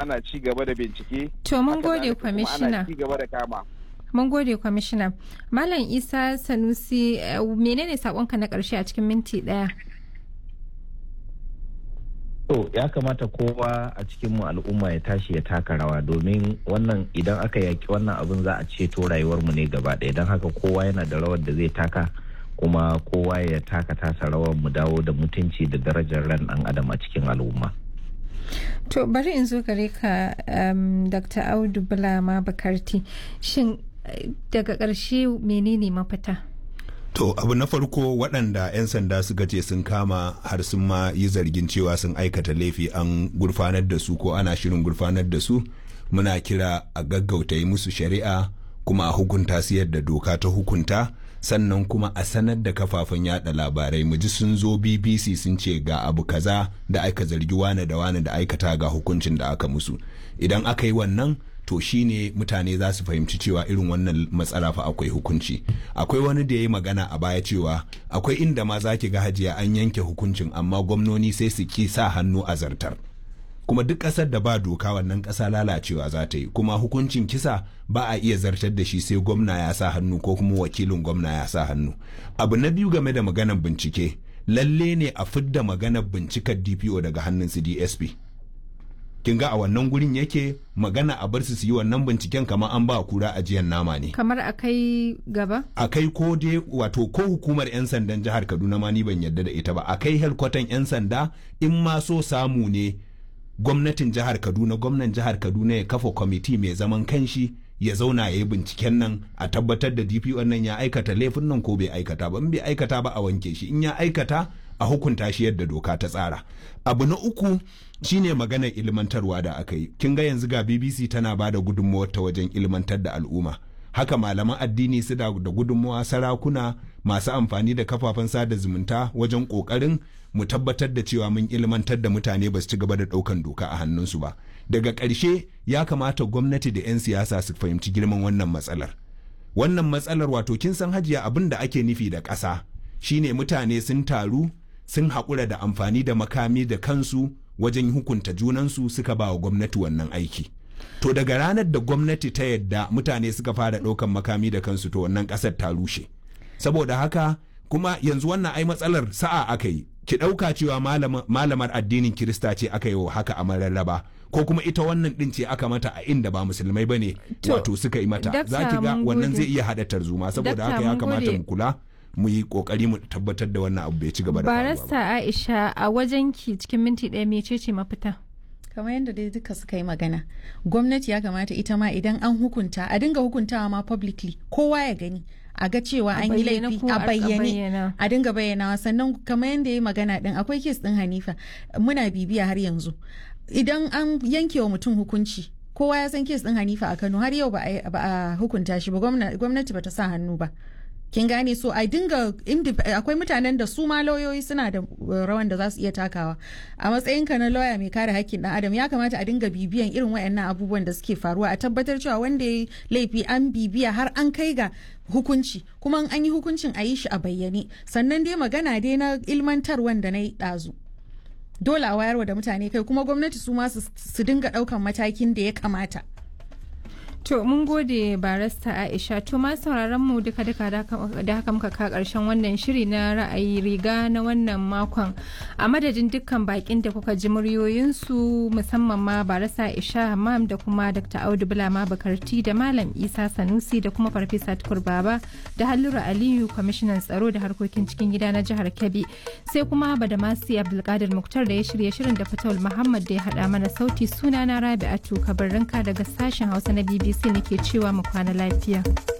ana ci gaba da bincike To mun Haka gode zalika kuma kwamishina. ana ci gaba da kama Mun gode kwamishina. Malam Isa Sanusi eh, menene sakonka na ƙarshe a cikin minti ɗaya? To ya kamata kowa a cikinmu al'umma ya tashi ya taka rawa domin wannan idan aka yaki wannan abin za a ceto rayuwarmu ne gaba ɗaya don haka kowa yana da rawar da zai taka kuma kowa ya taka tasa rawar mu dawo da mutunci da darajar ran ɗan adam a cikin al'umma. To bari in zo gare ka um, Dr. Audu Bulama Bakarti. Shin eh, daga ƙarshe menene mafita? To abu na farko waɗanda 'yan sanda suka ce sun kama har sun ma yi zargin cewa sun aikata laifi an gurfanar da su ko ana shirin gurfanar da su muna kira a gaggauta yi musu shari'a kuma a hukunta su yadda doka ta hukunta sannan kuma a sanar da kafafen yada labarai mu ji sun zo bbc sun ce ga abu kaza da aka zargi wane da wane da aikata ga hukuncin da aka musu idan aka yi wannan to shine mutane za su fahimci cewa irin wannan matsala fa akwai hukunci akwai wani da ya yi magana a baya cewa akwai inda ma za ki ga hajiya an yanke hukuncin amma gwamnoni sai su ki sa hannu a zartar kuma duk ƙasar da ba doka wannan ƙasa lalacewa za ta yi kuma hukuncin kisa ba a iya zartar da shi sai gwamna ya sa hannu ko kuma wakilin gwamna ya sa hannu abu na biyu game da maganar bincike lalle ne a fidda maganar bincikar dpo daga hannun su dsp kin ga a wannan gurin yake magana a bar su su yi wannan binciken kamar an ba kura ajiyar nama ne Kamar a kai gaba? a kai ko dai wato ko hukumar 'yan sandan jihar kaduna ma ni ban yarda da ita ba a kai helkwatan 'yan sanda in ma so samu ne gwamnatin jihar kaduna gwamnan jihar kaduna ya kafa kwamiti mai zaman kanshi ya zauna ya yi binciken nan a tabbatar da dpo nan ya aikata laifin nan ko bai aikata ba in bai aikata ba a wanke shi in ya aikata a hukunta shi yadda doka ta tsara abu na uku shine maganar ilmantarwa da aka yi kin ga yanzu ga bbc tana ba da gudunmawar ta wajen ilmantar da al'umma haka malaman addini su da da gudunmawa sarakuna masu amfani da kafafen sada zumunta wajen kokarin mu tabbatar da cewa mun ilmantar da mutane ba su ci gaba da daukan doka a hannunsu ba daga ƙarshe ya kamata gwamnati da 'yan siyasa su fahimci girman wannan matsalar wannan matsalar wato kin san hajiya abin da ake nufi da ƙasa shine mutane sun taru sun haƙura da amfani da makami da kansu wajen hukunta junansu suka ba wa gwamnati wannan aiki to daga ranar da gwamnati ta yadda mutane suka fara ɗaukan makami da kansu to wannan ƙasar ta rushe saboda haka kuma yanzu wannan ai matsalar sa'a aka yi ki ɗauka cewa malamar addinin kirista ce aka yi wa haka a mararraba ko kuma ita wannan ɗin ce aka mata a inda ba musulmai ba ne wato suka yi mata za ki ga wannan zai iya haɗa tarzoma saboda haka ya kamata mu kula mu yi kokari mu tabbatar da wannan abu bai ci gaba da barasta aisha a wajen ki cikin minti ɗaya mecece mafita kamar yadda dai duka suka yi magana gwamnati ya kamata ita ma idan an hukunta a dinga hukuntawa ma publicly kowa ya gani a ga cewa an yi laifi a bayyane a dinga bayyanawa sannan kamar yadda ya yi magana din akwai kes din hanifa muna bibiya har yanzu idan an yanke wa mutum hukunci kowa ya san kes din hanifa a kano har yau ba a hukunta shi ba gwamnati ba ta sa hannu ba kin gane so a dinga akwai mutanen da su ma lauyoyi suna da rawan da za su iya takawa a matsayinka na lauya mai kare hakkin dan adam ya kamata a dinga bibiyan irin wayannan abubuwan da suke faruwa a tabbatar cewa wanda ya laifi an bibiya har an kai ga hukunci kuma an yi hukuncin a yi shi a bayyane sannan dai magana dai na ilmantarwan da na yi ɗazu dole a wayarwa da mutane kai kuma gwamnati su ma su dinga ɗaukan matakin da ya kamata To mun gode barasta Aisha to ma sauraron mu duka duka da haka muka ka karshen wannan shiri na ra'ayi riga na wannan makon a madadin dukkan bakin da kuka ji muryoyinsu musamman ma barasta Aisha Hammam da kuma Dr. Audu Bulama Bakarti da Malam Isa Sanusi da kuma Farfesa Tukur Baba da Hallura Aliyu kwamishinan tsaro da harkokin cikin gida na jihar Kebbi sai kuma Badamasi Abdulkadir Muktar da ya shirya shirin da Fatawul Muhammad da ya hada mana sauti sunana Rabi'atu Kabarrinka daga sashen Hausa na BBC nake cewa mu kwana lafiya.